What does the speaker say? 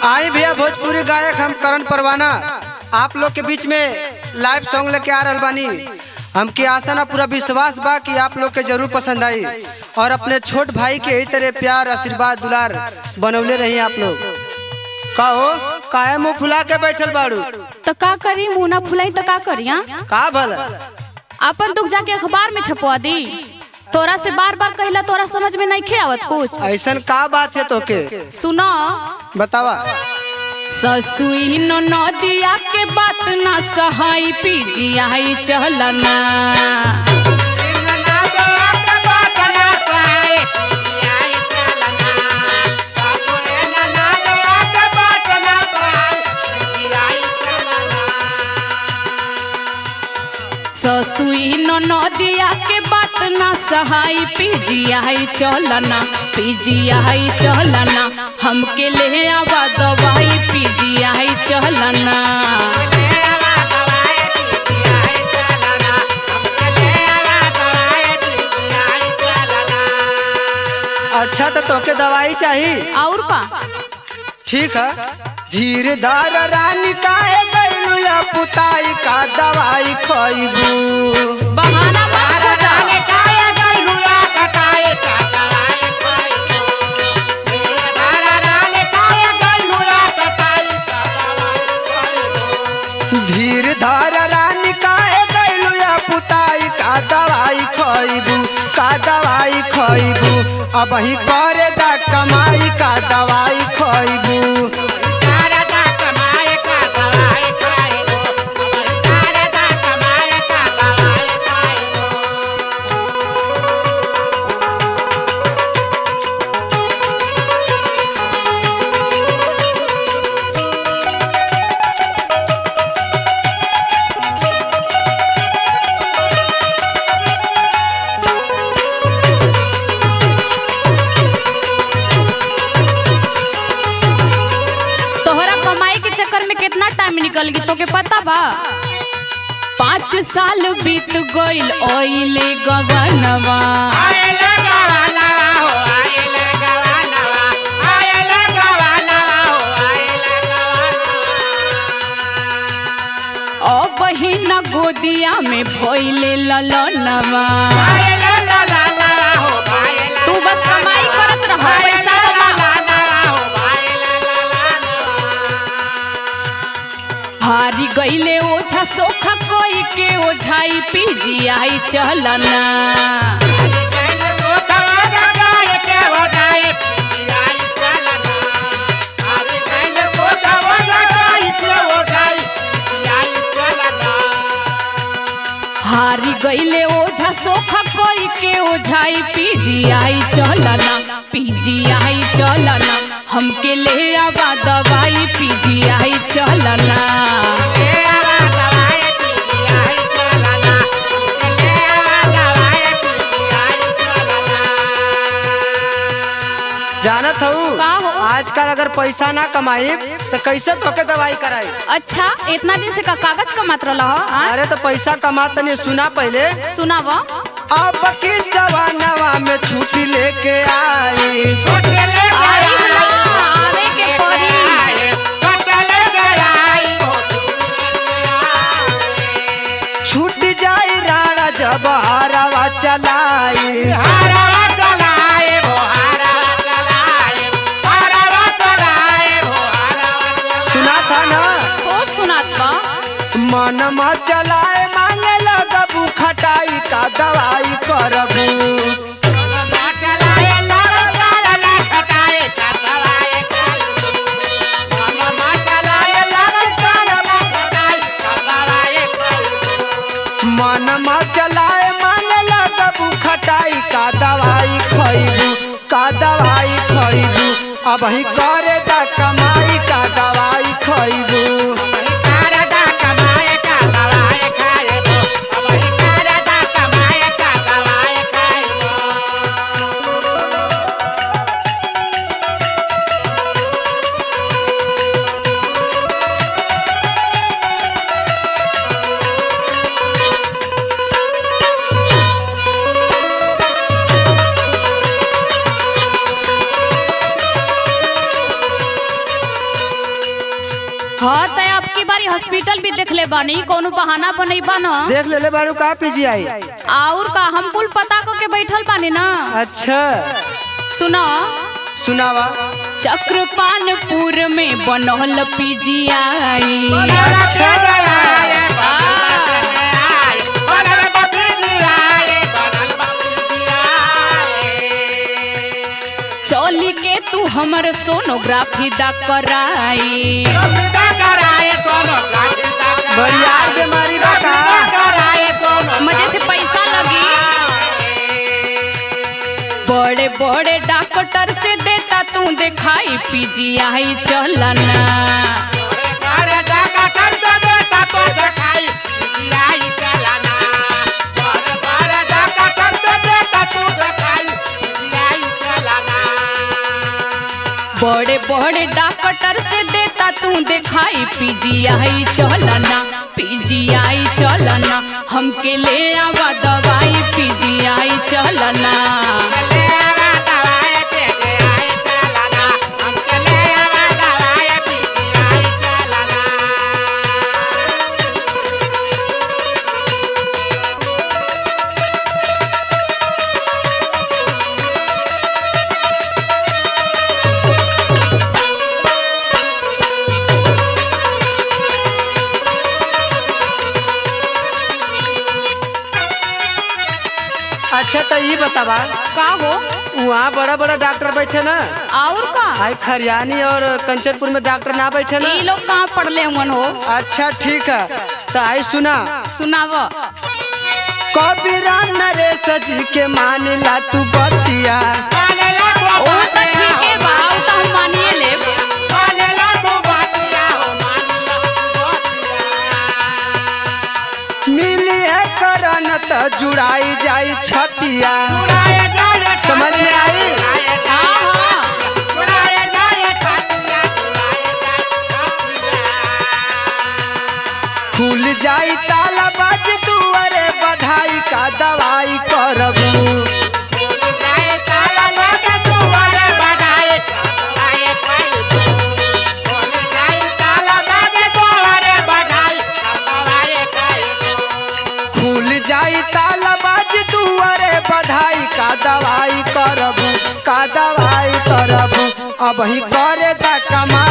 आई भैया भोजपुरी गायक हम करण परवाना आप लोग के बीच में लाइव सॉन्ग लेके आ रहल बानी हमके आशा ना पूरा विश्वास बा कि आप लोग के जरूर पसंद आई और अपने छोट भाई के यही तरह प्यार आशीर्वाद दुलार बनौले रही आप लोग का हो काहे मुंह फुला के बैठल बाड़ू तो का करी मुंह ना फुलाई तो का करी हाँ? का भला अपन दुख जाके अखबार में छपवा दी तोरा से बार बार कहला तोरा समझ में नहीं आवत कुछ ऐसन का बात है तोके सुनो बतावा ससुई नो नदिया के बात ना सहाई पीजियाई चलना ससुई नो नदिया के बात ना सहाई पीजियाई चलना पीजियाई चलना हमके ले आवा दवाई पीजियाई चलना अच्छा तो तोके दवाई चाहिए और का ठीक है धीरे धार रानी काहे गइलू या पुताई का दवाई खइबू बहाना मत खोजा धीर धार रानी काहे गइलू या पुताई का दवाई खइबू का दवाई खइबू अब ही करे दा कमाई का दवाई खइबू तोहरा कमाई के चक्कर में कितना टाइम निकल गई तोके पता बा पाँच साल बीत गइल ओइले गवनवा ओ बहिन गोदिया में भइले ललनवा तू बस कमाई करत रह पैसा कमा हारी गईले ओझा सोखा कोई के ओझाई पीजियाई चलना हारी गईले ओझा सोखा कोई के ओझाई पीजियाई चलना पीजियाई चलना हमके ले आवा दवाई पीजियाई चलना जानत हूँ का हो? आजकल अगर पैसा ना कमाई तो कैसे तोके दवाई कराई अच्छा इतना दिन से का कागज का मात्र लह अरे तो पैसा कमा तनी सुना पहले सुनाव अब की जवानवा में छुट्टी लेके आई आई ना, आवे के पड़ी छूट जाई राणा जब हरवा चलाई सुना था ना खूब सुनात बा मन में चलाए मांगे लगबू खटाई का दवाई करबू मन में चलाए मांगे लगबू खटाई का दवाई खइबू का दवाई खइबू अब ही करे दा कमाई का दवाई खइबू हाँ तो अब की बारी हॉस्पिटल भी देख ले बानी कोनो बहाना बनैबा न देख ले ले बारू का पीजीआई और का हम कुल पता को के बैठल बानी ना अच्छा सुनो सुनावा चक्रपानपुर में बनल पीजीआई चौली के तू हमर सोनोग्राफी दा कराई बड़ियार बीमारी बा का मजे से पैसा लगी बड़े बड़े डॉक्टर से देता तू दिखाई पीजीआई चलना बड़े बड़े डॉक्टर से देता तू दिखाई पीजीआई चलना पीजीआई चलना हमके ले आवा दवाई पीजीआई चलना अच्छा तो ये बतावा का हो वहाँ बड़ा बड़ा डॉक्टर बैठे ना और का आई खरियानी और कंचनपुर में डॉक्टर ना बैठे ना ये लोग कहाँ पढ़ले हुन हो अच्छा ठीक है तो आई सुना सुनाव कबीरा नरेश जी के मानिला तू बतिया ओ तो ठीक है बा उ तो हम मानिए लेब मिली है करन त जुड़ाई जाई छतिया समझ में आई हाँ हाँ खुल जाई ताला बाज दुआरे बधाई का दवाई करबू खुल जाई ताला बाज दुआरे बधाई का दवाई करबू का दवाई करबू अब ही करे दा कमा